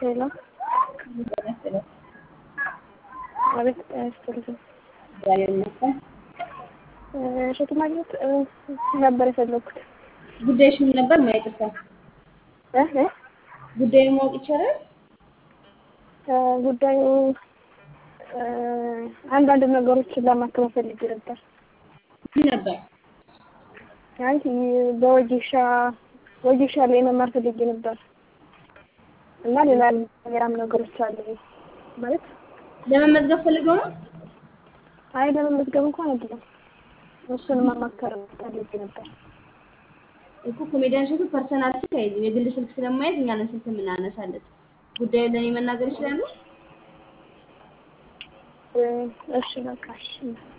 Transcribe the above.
ሄሎ አቤት ያስፈልግም እሸቱ ማግኘት ነበር የፈለኩት። ጉዳይሽ ምን ነበር? ማይጥፋ እ እ ጉዳዩን ማወቅ ይቻላል? ጉዳዩ አንዳንድ ነገሮችን ለማከም ፈልጌ ነበር። ምን ነበር? አይ በወጌሻ ወጌሻ ላይ መማር ፈልጌ ነበር እና ሌላ ሌላም ነገሮች አሉ ማለት ለመመዝገብ ፈልገው ነው? አይ ለመመዝገብ እንኳን አይደለም እሱን መማከር ፈልጌ ነበር። እኮ ኮሜዲያን እሸቱ ፐርሰናል ስልክ አይዝም። የግል ስልክ ስለማይዝ እኛ ነን ስልክ የምናነሳለት። ጉዳዩን ለእኔ መናገር ይችላሉ? እሺ በቃ እሺ